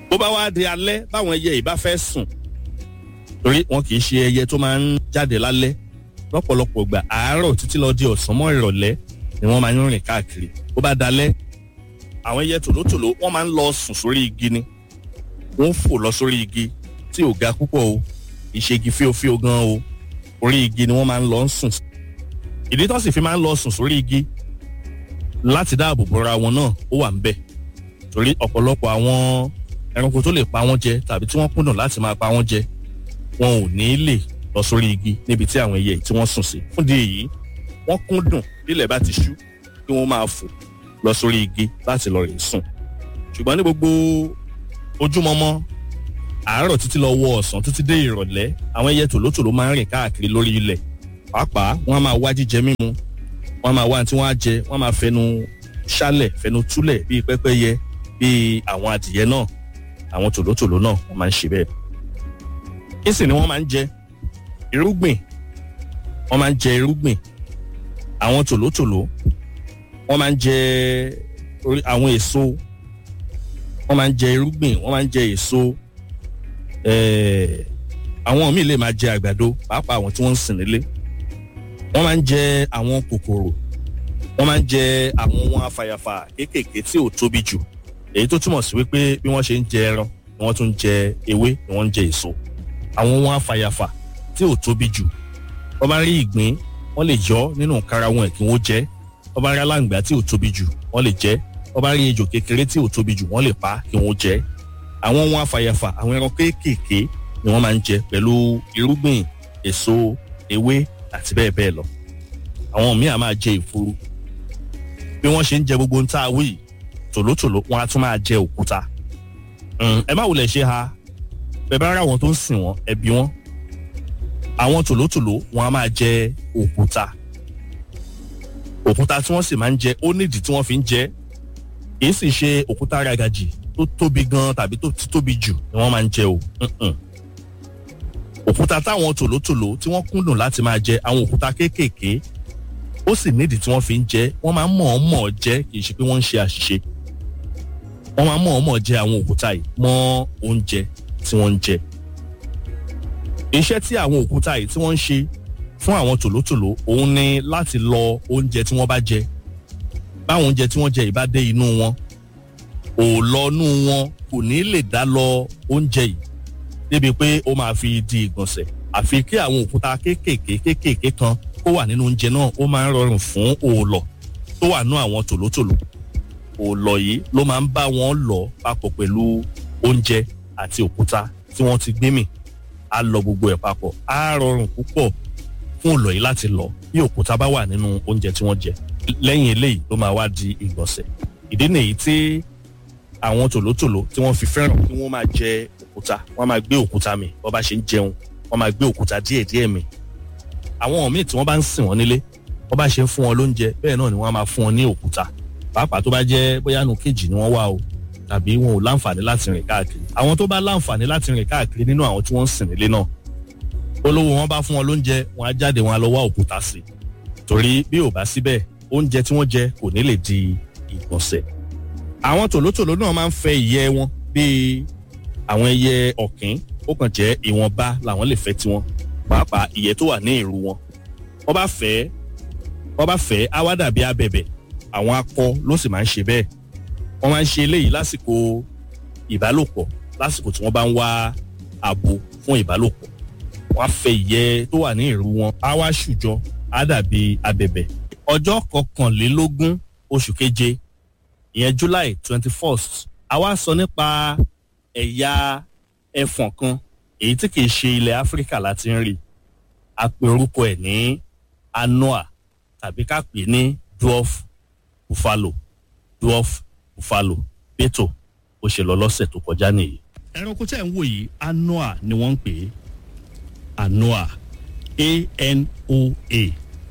bó bá wá di alẹ́ báwọn ẹyẹ yìí bá fẹ́ sùn torí wọn kì í ṣe ẹyẹ tó máa ń jáde lálẹ́ lọ́pọ̀lọpọ̀ gbà àárọ̀ títí lọ di ọ̀sán mọ́ ìrọ̀lẹ́ ni wọ́n máa ń rìn káàkiri bó bá dalẹ́ àwọn ẹyẹ tòlótòló wọ́n máa ń lọ sùn sórí igi ni wọ́n fò lọ sórí igi tí ò ga púpọ̀ o ìṣègi fíofío gan o orí igi ni wọ́n máa ń lọ sùn ìdí tó sì fi máa ń lọ sùn sórí igi láti dáàbò bora wọn náà ó wà ń bẹ̀ torí ọ̀pọ̀lọpọ̀ àwọn ẹranko tó lè pa wọ́n jẹ tàbí tí wọ́n kúndùn láti máa pa wọ́n jẹ wọn ò ní lè lọ sórí igi níbi tí àwọn ẹyẹ tí wọ́n sùn sí fún di èyí wọ́n kúndùn bílẹ̀ bá ti ṣú kí wọ́n máa fò lọ sórí igi láti lọ rè sùn ṣùgbọ́n ní gbogbo ojúmọmọ àárọ̀ títí lọ wọ ọ̀sán títí dé ìrọ̀lẹ́ àwọn ẹyẹ tòlótòló máa ń rìn káàkiri lórí ilẹ̀ pàápàá wọ́n á máa wá jíjẹ mímu wọ́n á máa wá tí wọ́n á jẹ wọ́n á máa fẹnu ṣálẹ̀ fẹnu túlẹ̀ bíi pẹ́pẹ́yẹ bíi àwọn adìyẹ náà àwọn tòlótòló náà wọ́n máa ń ṣe bẹ́ẹ̀ kí sì ni wọ́n máa ń jẹ irúgbìn wọ́n máa ń jẹ irúgbìn àwọn tòlótòló wọ́n máa ń jẹ àwọn èso wọ́n máa ń jẹ irúgbìn wọ́n máa ń jẹ èso àwọn míì lè máa jẹ àgbàdo pàápàá àwọn tí wọ́n ń sìn nílé wọ́n máa ń jẹ àwọn kòkòrò wọ́n máa ń jẹ àwọn ohun afàyàfà kéékèèké tí ò tóbi jù èyí tó túmọ̀ sí wípé bí wọ́n ṣe ń jẹ ẹran ni wọ́n tún ń jẹ ewé ni wọ́n ń jẹ èso àwọn ohun afàyàfà tí ò tóbi jù wọ́n bá rí ìgbín wọ́n lè yọ nínú kára wọn kí wọ́n jẹ wọ́n bá rí aláǹgbá tí ò tóbi jù wọ́n lè jẹ wọ́n bá rí ejò kékeré tí ò tóbi jù wọ́n lè pa kí wọ́n jẹ àwọn ohun afàyàfà àwọn ẹran kéékèèké ni wọ́n máa ń jẹ pẹ̀lú irúgbìn èso ewé àti bẹ́ẹ̀ bẹ́ẹ̀ lọ àwọn míì á máa jẹ ìfuru bí wọ́n ṣe ń jẹ gbogbo ń tá a wí tòlótòló wọn á tún máa jẹ òkúta ẹ má wulẹ̀ ṣe ha bẹ́ẹ̀ bá rà wọn tó ń sìn wọn ẹ bí wọn àwọn tòlótòló wọn á máa jẹ òkúta òkúta tí wọ́n sì máa ń jẹ ó nídìí tí wọ́n fi ń jẹ kìí sì ṣe òkúta ragajì tó tóbi gan tàbí tó ti tóbi jù ni wọ́n máa ń jẹ o òkúta táwọn tòlótòló tí wọ́n kúndùn láti máa jẹ àwọn òkúta kéékèèké ó sì nídìí tí wọ́n fi ń jẹ wọ́n máa ń mọ̀ ọ́n mọ̀ ọ́ jẹ kì í ṣe pé wọ́n ń ṣe àṣìṣe wọ́n máa ń mọ̀ ọ́n mọ̀ jẹ àwọn òkúta yìí mọ́ oúnjẹ tí wọ́n ń jẹ iṣẹ́ tí àwọn òkúta yìí tí wọ́n ń ṣe fún àwọn tòlótòló òun ni láti lọ oúnjẹ tí wọ́n bá jẹ báwọn oúnjẹ tí wọ́n jẹ yìí bá dé inú wọn òòlọ́nú wọn kò ní lè dá lọ oúnjẹ yìí débi pé ó máa fi di ìgbọ̀nsẹ̀ àfi kí àwọn òkúta kéékèèké kéékèèké kan kó wà nínú oúnjẹ náà ó máa ń rọrùn fún òòlọ̀ tó wà nú àwọn tòlótòló òòlọ̀ yìí ló máa ń bá wọn lọ papọ̀ pẹ̀lú oúnjẹ àti òkúta tí wọ́n ti gbé mì á lọ gbogbo ẹ̀ papọ̀ á rọrùn púpọ̀ fún òòlọ̀ yìí láti lọ bí òkúta bá wà nínú oúnjẹ tí wọ́n jẹ lẹ́yìn eléyìí ló máa wá di ìgbọ̀nsẹ̀ ìdí nìyí tí àwọn tòlótòló tí wọ́n fi fẹ́ràn kí wọ́n máa jẹ òkúta wọ́n máa gbé òkúta mì bọ́ bá ṣe ń jẹun wọ́n máa gbé òkúta díẹ̀díẹ̀ mì àwọn míì tí wọ́n bá ń sìn wọ́n nílé wọ́n bá ṣe ń fún wọn lóúnjẹ bẹ́ẹ̀ náà ni wọ́n á máa fún wọn ní òkúta pàápàá tó bá jẹ́ bóyá nu kejì ni wọ́n wà o tàbí wọn ò láǹfààní láti rìn káàkiri àwọn tó bá láǹfààní láti rìn káàkiri nínú àwọn tí wọ́n ń sìn nílé náà olówó wọn bá fún wọn lóúnjẹ wọn á jáde wọn á lọ wá òkúta sí i torí bí ò bá síbẹ̀ oúnjẹ tí wọ́n jẹ kò ní lè di ìgbọ̀nsẹ̀ àwọn tòlótòló náà máa ń fẹ́ ìyẹ́ wọn bíi àwọn ẹyẹ ọ̀kín ó kàn jẹ́ ìwọ̀nba làwọn lè fẹ́ tiwọn pàápàá ìyẹ́ tó wà ní ìrù wọn wọ́n bá fẹ́ wọ́n bá fẹ́ á wá dàbí abẹ̀bẹ̀ àwọn akọ ló sì máa ń ṣe bẹ́ẹ̀ wọ́n máa ń ṣe eléyìí lásìkò ìbálòpọ̀ lásìkò tí wọ́n bá ń wá abo fún ìbálòpọ̀ wọ́n á fẹ́ ìyẹ́ tó wà ní ìrù wọn á wá ṣùjọ á dàbí abẹ̀bẹ̀ ọjọ́ kọkànlélógún oṣù keje ìyẹn july twenty first a wá sọ nípa ẹ̀yà ẹfọ̀n kan èyí tí kìí ṣe ilẹ̀ áfíríkà láti ń rí a pè orúkọ ẹ̀ ní anoa tàbí ká pè ní dwarf buffalo dwarf buffalo bẹ́tò ó ṣe lọ lọ́sẹ̀ tó kọjá nìyí. ẹranko tẹ́ ń wò yìí anoa ni wọ́n ń pè é anoa a-n-o-a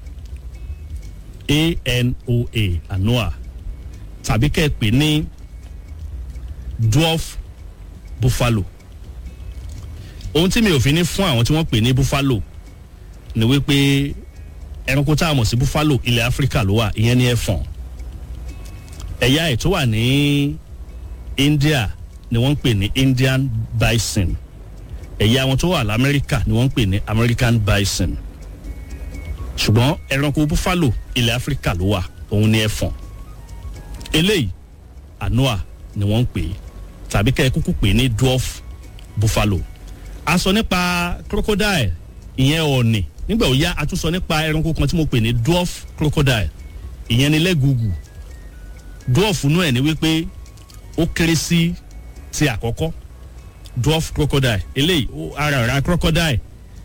a-n-o-a anoa tàbí kẹ́ ẹ pè ní dwarf buffalo ohun tí mi ò fi ní fún àwọn tí wọ́n pè ní buffalo ni wípé ẹranko tá a mọ̀ sí buffalo ilẹ̀ áfíríkà ló wà ìyẹn ní ẹ̀fọ̀n ẹ̀yà ẹ̀ tó wà ní india ni wọ́n ń pè ní indian bison ẹ̀yà wọn tó wà lamẹ́ríkà ni wọ́n ń pè ní american bison ṣùgbọ́n ẹranko buffalo ilẹ̀ áfíríkà ló wà òun ni ẹfọ̀n eléyìí anoa ni wọ́n ń pè é tàbí kẹ́ ẹ kúkú pè é ní dwarf buffalo a sọ nípa crocodile ìyẹn ọ̀ọ̀nì nígbà ó yá a tún sọ nípa ẹranko kan tí mo pè ní dwarf crocodile ìyẹn ni lẹ́gùgù dwarf nú ẹ̀ ni wípé ó kéré sí ti àkọ́kọ́ dwarf crocodile eléyìí ara ra crocodile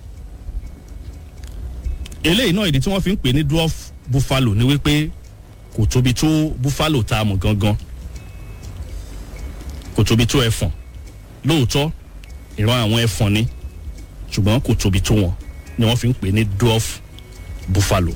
eléyìí náà ìdí tí wọ́n fi ń pè ní dwarf buffalo ni wípé kò tóbi tó buffalo tá a mọ̀ gangan kò tóbi tó ẹfọ̀n lóòótọ́ ìran àwọn ẹfọ̀n ni ṣùgbọ́n kò tóbi tó wọn ni wọ́n fi ń pè ní dwarf buffalo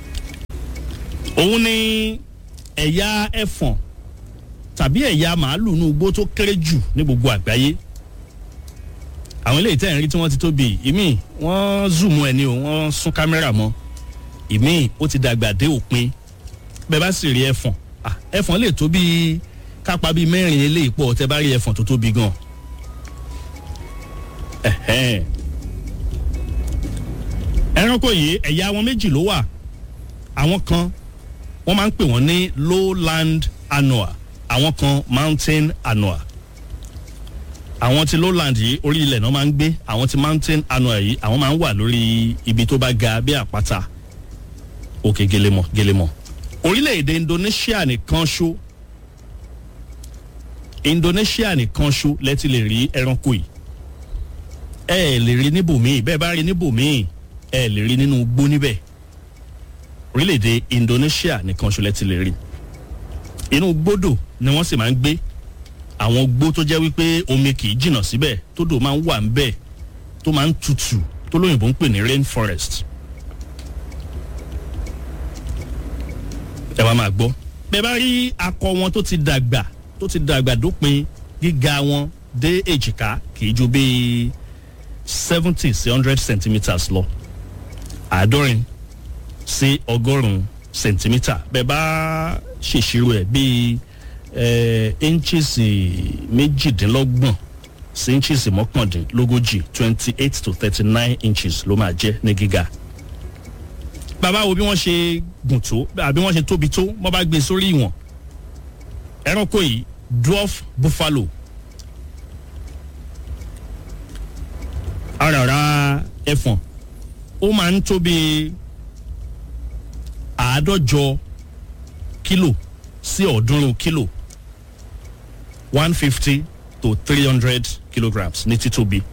òun ni ẹ̀yà ẹfọ̀n tàbí ẹ̀yà màálù ní ugbó tó kéré jù ní gbogbo àgbáyé àwọn eléyìí tẹ̀ ń rí tí wọ́n ti tóbi ìmí wọ́n zoom ẹ̀ ni o wọ́n sún kámẹ́rà mọ́ ìmí ó ti dàgbà dé òpin bẹ́ẹ̀ bá sì rí ẹfọ̀n ẹfọ̀n lè tó bíi kápá bíi mẹ́rin eléyìí pọ̀ tẹ́ bá rí ẹfọ̀n tó tóbi gan ẹranko yìí ẹ̀yà wọn méjì ló wà àwọn kan wọ́n máa ń pè wọ́n ní lowland anoa àwọn kan mountain anoa àwọn ti lowland yìí orí ilẹ̀ náà máa ń gbé àwọn ti mountain anoa yìí àwọn máa ń wà lórí ibi tó bá ga bí àpáta òkè gelemọ gelemọ orílẹ̀-èdè indonesia nìkan ṣó indonesia nìkan ṣó lẹ́tí lè rí ẹranko yìí ẹ ẹ lè rí níbòmíì bẹ́ẹ̀ bá rí níbòmíì ẹ ẹ lè rí nínú igbó níbẹ̀ orílẹ̀-èdè indonesia nìkan ṣó lẹ́tí lè rí inú gbódò ni wọ́n sì máa ń gbé àwọn gbó tó jẹ́ wípé omi kì í jìnnà síbẹ̀ tó dò máa ń wà ńbẹ̀ tó máa ń tutù tó lóyìnbó ń pè ní rain forest. ẹ wá máa gbọ́ bẹ́ẹ̀ bá rí akọ wọn tó ti dàgbà tó ti dàgbà dópin gíga wọn dé èjìká kì í ju bíi seventy sí hundred centimetres lọ àádọ́rin sí ọgọ́rùn-ún centimetre bẹ́ẹ̀ bá ṣèṣirò ẹ̀ bíi inches méjìdínlọ́gbọ̀n sí inches mọ́kàndínlógójì twenty eight to thirty nine inches ló máa jẹ́ ní gíga. bàbá wo bí wọ́n ṣe gùn tó àbí wọ́n ṣe tóbi tó wọ́n bá gbé sórí ìwọ̀n ẹranko yìí dwarf buffalo arara ẹfọ̀n ó máa ń tóbi àádọ́jọ kílò sí ọ̀ọ́dúnrún kílò one fifty to three hundred kilograms ní títóbi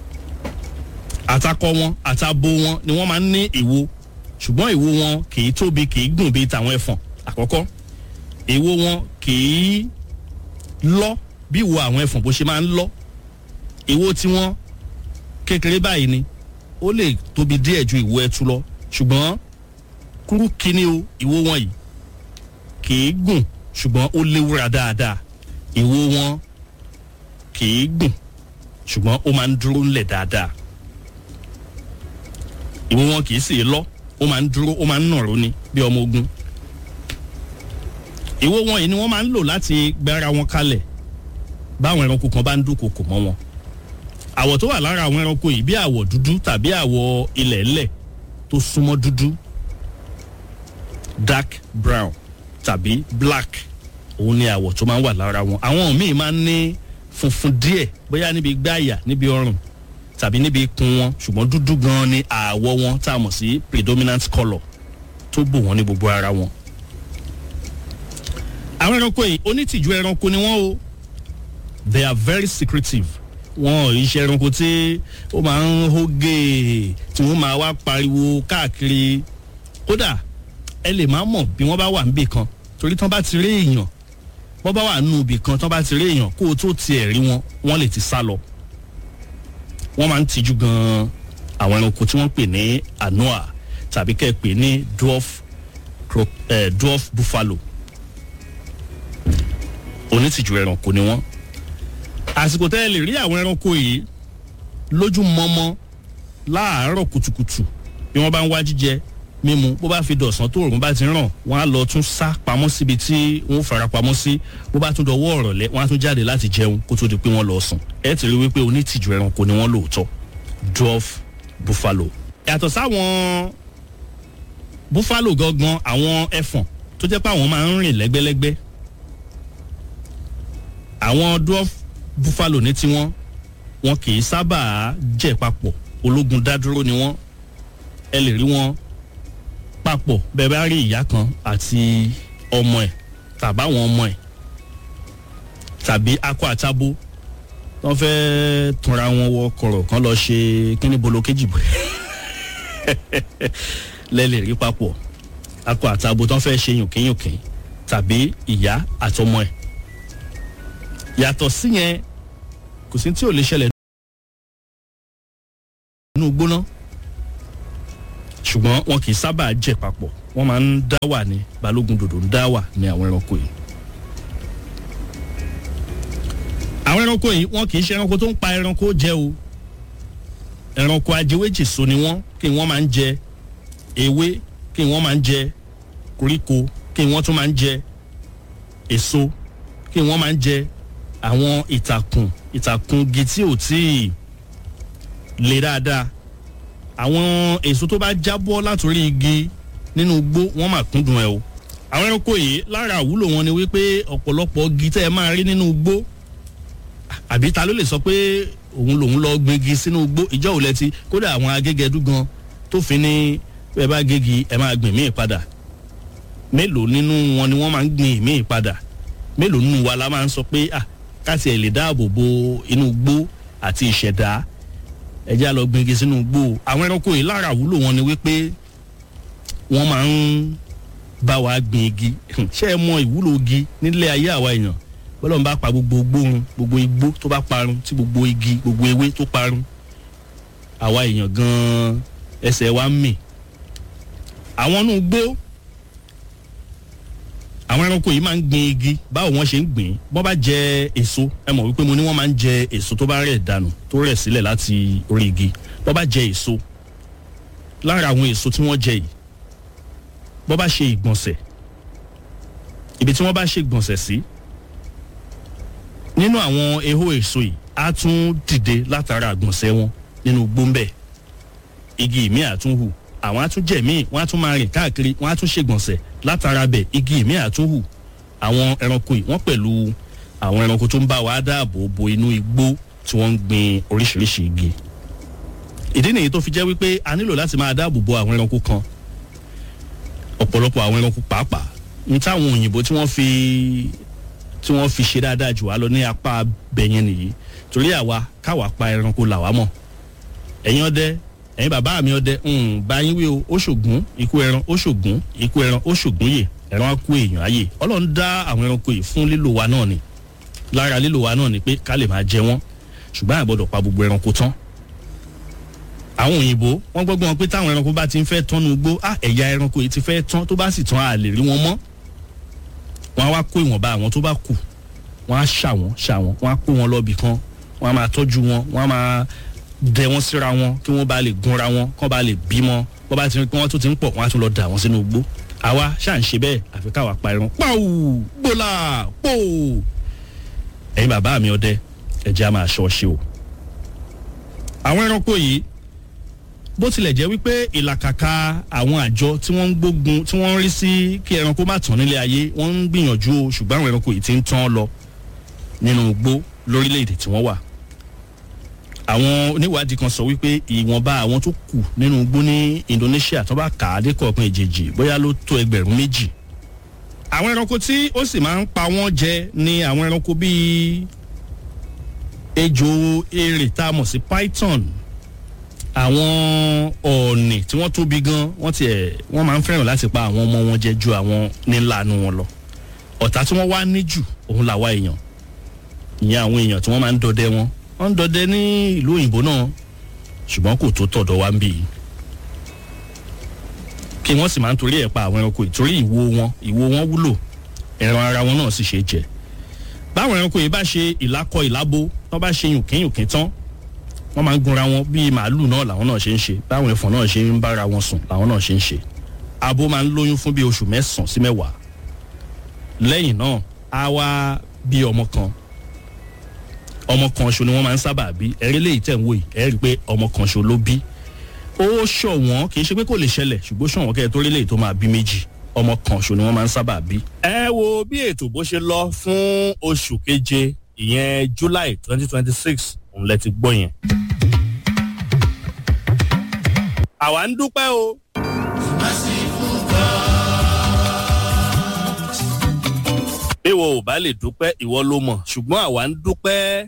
àtakọ wọn àtabo wọn ni wọ́n máa ń ní ìwo ṣùgbọ́n ìwo wọn kì í tóbi kì í gùn bíi tàwọn ẹfọ̀n àkọ́kọ́ ìwo wọn kì í lọ bí ìwo àwọn ẹfọ̀n bó ṣe máa ń lọ ìwo tiwọn kékeré báyìí ni ó lè tóbi díẹ̀ ju ìwo ẹtu lọ ṣùgbọ́n kúrú kíní o ìwo wọn yìí kì í gùn ṣùgbọ́n ó léwúra dáadáa ìwo wọn kì í gùn ṣùgbọ́n ó máa ń dúró ńlẹ̀ dáadáa ìwo wọn kì í sì lọ ó máa ń dúró ó máa ń nàró ni bí ọmọ ogun ìwo wọn yìí ni wọ́n máa ń lò láti gbára wọn kalẹ̀ báwọn ẹranko kan bá ń dúnkokò mọ́ wọn àwọ̀ tó wà lára àwọn ẹranko yìí bí àwọ̀ dúdú tàbí àwọ̀ ilẹ̀ ńlẹ̀ tó súnmọ́ dúdú dark brown tàbí black òun ni àwọ̀ tó máa ń wà lára wọn àwọn míì máa ń ní funfun díẹ̀ bóyá níbi gbáàyà níbi ọrùn tàbí níbi ikùn wọn ṣùgbọ́n dúdú gan ni àwọ̀ wọn tá a mọ̀ sí predominant colour tó bò wọ́n ní gbogbo ara wọn. àwọn ẹranko yìí onítìjú ẹranko ni wọ́n o they are very secretive wọn ò iṣẹ́ ẹranko tí ó máa ń hógè tí wọ́n máa wá pariwo káàkiri kódà ẹ lè má mọ̀ bí wọ́n bá wà níbì kan torí tán bá ti rí èèyàn bọ́ bá wà nù ibì kan tán bá ti rí èèyàn kó o tó tiẹ̀ rí wọn wọ́n lè ti sá lọ. wọ́n máa ń tijú gan-an àwọn ẹranko tí wọ́n pè ní anoa tàbí kẹ́ ẹ pè ní dwarf, eh, dwarf buffalo. onítìjú ẹranko ni wọ́n. àsìkò tẹ́ ẹ lè rí àwọn ẹranko yìí lójú mọ́mọ́ láàárọ̀ kùtùkùtù bí wọ́n bá ń wá jíjẹ mímu bó bá fi dọ̀sán tó òrùn bá ti ràn wọ́n á lọ tún sá pamọ́ síbi tí wọ́n fara pamọ́ sí bó bá tún dọwọ́ ọ̀rọ̀lẹ́ wọ́n á tún jáde láti jẹun kó tó di pé wọ́n lọ sùn ẹ ti rí wípé onítìjú ẹranko ni wọ́n lóòótọ́ dwarf buffalo. yàtọ̀ sáwọn buffalo gangan àwọn ẹfọ̀n tó jẹ́ pé àwọn máa ń rìn lẹ́gbẹ́lẹ́gbẹ́ àwọn dwarf buffalo ní tiwọn wọn kì í sábà jẹ papọ̀ ológun dádúró ni wọ́n ẹ lè rí wọn papọ̀ bẹ́ẹ̀ bá rí ìyá kan àti ọmọ ẹ̀ tàbáwọn ọmọ ẹ̀ tàbí akọ àtabo wọ́n fẹ́ túnra wọn wọ kọ̀rọ̀ kan lọ ṣe kíní bolo kejì bọ̀ lẹ́ lè rí papọ̀ akọ àtabo tó ń fẹ́ ṣe yùnkínyùnkín tàbí ìyá àtọmọ ẹ̀ yàtọ̀ síyẹn kò sí tí ò lè ṣẹlẹ̀ nínú gbóná ṣùgbọ́n wọn kì í sábà jẹ papọ̀ wọ́n máa ń dá wà ní balógun dòdò ń dá wà ní àwọn ẹranko yìí. àwọn ẹranko yìí wọn kì í ṣe ẹranko tó ń pa ẹranko jẹ o ẹranko ajẹwéjìso ni wọn kí wọn máa ń jẹ ewé kí wọn máa ń jẹ koríko kí wọn tún máa ń jẹ èso kí wọn máa ń jẹ àwọn ìtàkùn ìtàkùn igi tí ò tíì le dáadáa àwọn èso tó bá jábọ́ látòrí igi nínú igbó wọ́n máa kúndùn ẹ̀ o àwọn ẹranko yìí lára àwúlò wọn ni wípé ọ̀pọ̀lọpọ̀ igi tẹ́ ẹ máa rí nínú igbó àbí ta ló lè sọ pé òun lòun lọ gbégi sínú igbó ìjọ òun lẹ́tí kódà àwọn agégẹdú gan tó fi ní bẹ́ẹ̀ bá gégi ẹ máa gbìn míì padà mélòó nínú wọn ni wọ́n máa ń gbìn míì padà mélòó nínú wa la máa ń sọ pé ah káti ẹ̀ lè dáàbò bo inú igbó àti ìṣẹ̀dá ẹjẹ́ á lọ gbingi sínú igbó àwọn ẹranko yìí lára àwúlò wọn ni wípé wọ́n máa ń bá wa gbin igi ṣé ẹ mọ ìwúlò igi nílé ayé àwa èèyàn bọ́lá ń bá pa gbogbo gbóhun gbogbo igbó tó bá parun tí gbogbo igi gbogbo ewé tó parun àwa èèyàn gan-an ẹsẹ̀ wa ń mì àwọn inú igbó àwọn ẹranko yìí máa ń gbin igi báwo wọ́n ṣe ń gbìn bọ́n bá jẹ èso ẹ mọ̀ wípé mo ní wọ́n máa ń jẹ èso tó bá rẹ̀ dànù tó rẹ̀ sílẹ̀ láti orí igi bọ́n bá jẹ èso lára àwọn èso tí wọ́n jẹ yìí bọ́n bá ṣe ìgbọ̀nsẹ̀ ibi tí wọ́n bá ṣe ìgbọ̀nsẹ̀ sí nínú àwọn ehó èso yìí á tún dìde látara àgbọ̀nsẹ̀ wọn nínú gbóńbẹ̀ igi ìmí àtúnhù àwọn á tún jẹ̀ míì wọ́n á tún máa rìn káàkiri wọ́n á tún ṣègbọ̀nsẹ̀ látara bẹ̀ igi ìmí àtúnhù àwọn ẹranko yìí wọ́n pẹ̀lú àwọn ẹranko tó ń bá wa dáàbò bo inú igbó tí wọ́n ń gbin oríṣiríṣi igi ìdí nìyí tó fi jẹ́ wípé a nílò láti máa dáàbò bo àwọn ẹranko kan ọ̀pọ̀lọpọ̀ àwọn ẹranko pàápàá ní táwọn òyìnbó tí wọ́n fi tí wọ́n fi ṣe dáadáa jù wá lọ ní apá bẹ̀yẹn nìyí torí àwa káwa pa ẹranko làwa mọ̀ ẹ̀yin ọdẹ ẹ̀yin bàbá mi ọdẹ báyìí wí o ó ṣògùn ikú ẹran ó ṣògùn ikú ẹran ó ṣògùn yè ẹran á kú èèyàn ayè ọlọ́run dá àwọn ẹranko yìí fún lílò wa náà ni lára lílò wa náà ni pé ká lè máa jẹ wọ́n ṣùgbọ́n àgbọ̀dọ̀ pa gbogbo ẹranko tán àwọn òyìnbó wọ́n gbọ́gbọ́n wọn pé táwọn ẹranko bá ti ń fẹ́ tán nu gbó á ẹ̀yà ẹranko yìí ti fẹ́ tán tó bá sì tán a lè rí wọn mọ́ wọ́n á wá kó ìwọ̀nba àwọn tó bá kù wọ́n á ṣà wọ́n ṣà wọ́n wọ́n á kó wọn lọ́bì kan wọ́n á máa tọ́jú wọn wọ́n á máa dẹ wọn síra wọn kí wọn bá lè gunra wọn kí wọn bá lè bímọ wọn bá ti rí pé wọn tún ti ń pọ̀ wọn á tún lọ dà wọn sínú igbó àwa ṣáà ń ṣe bẹ́ẹ̀ àfi káwa pa ẹran pàù gbòòlà pò ẹ̀yin bàbá mi ọdẹ ẹ̀jẹ̀ á máa ṣọ́ ṣe o. àwọn ẹranko yìí bó tilẹ̀ jẹ́ wípé ìlàkàkà àwọn àjọ tí wọ́n ń gbógun tí wọ́n ń rí sí kí ẹranko má tán nílé ayé wọ́n ń gbìyànjú o ṣùgbọ́n àwọn ẹranko yìí ti ń tán lọ nínú igbó lórílẹ̀‐èdè tí wọ́n wà àwọn oníwádìí kan sọ wípé ìwọ̀nba àwọn tó kù nínú igbó ní Indonesia tó bá kà á dé kọ̀ọ̀kan ìjèjì bóyá ló tó ẹgbẹ̀rún méjì. àwọn ẹranko tí ó sì máa ń pa wọ́n jẹ ni àwọn ẹranko bíi ejò erè tá a mọ̀ sí python àwọn ọ̀ọ̀nì tí wọ́n tóbi gan wọ́n tiẹ̀ wọ́n máa ń fẹ́ràn láti pa àwọn ọmọ wọn jẹ ju àwọn nílànú wọn lọ ọ̀tá tí wọ́n wá ní jù òun làwa èèyàn ìyẹn àwọn èèyàn tí wọ́n máa ń dọdẹ wọn wọ́n ń dọdẹ ní ìlú òyìnbó náà ṣùgbọ́n kò tó tọ̀dọ̀ wa ń bì í kí wọ́n sì máa ń torí ẹ̀ pa àwọn ẹranko ìtorí ìwo wọn ìwo wọn wúlò ẹran ara wọn náà sì ṣe jẹ báwọn ẹranko yìí bá ṣe ìlákọ ìlábo tó bá ṣe yùnkínyùnkín tán wọ́n máa ń gunra wọn bíi màálù náà làwọn náà ṣe ń ṣe báwọn ẹ̀fọn náà ṣe ń bára wọn sùn làwọn náà ṣe ń ṣe abo máa ń lóyún fún bí oṣù mẹ́sàn-án sí mẹ́wàá lẹ́yìn náà á wá bí ọmọ kan ọmọ kan ṣo ni wọ́n máa ń sábà bí ẹ̀rí lè tẹ̀ ń wò yìí ẹ̀rí pé ọmọ kan ṣo ló bí ó ṣọ̀wọ́n kì í ṣe pé kò lè ṣẹlẹ̀ ṣùgbọ́n ṣọ̀wọ́n kẹ́ ẹ tó rí lè tó máa bí méjì ọmọ kan ṣo ni wọ́n máa ń sábà bí. ẹ wo bí ètò bó ṣe lọ fún oṣù keje ìyẹn july twenty twenty six òun lẹ ti gbọ́ yẹn. àwa ń dúpẹ́ o. ìwọ ò bá lè dúpẹ́ ìwọ ló mọ̀ ṣùgbọ́n àwa ń dúpẹ́.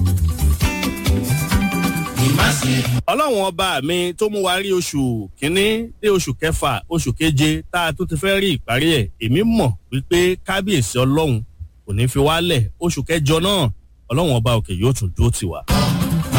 ọlọ́run ọba mi tó mú wa rí oṣù kínní dé oṣù kẹfà oṣù keje tá a tún ti fẹ́ rí ìparí ẹ̀ èmi mọ̀ wípé kábíyèsí ọlọ́run kò ní fi wálẹ̀ oṣù kẹjọ náà ọlọ́run ọba òkè yóò tún dúró tì wá.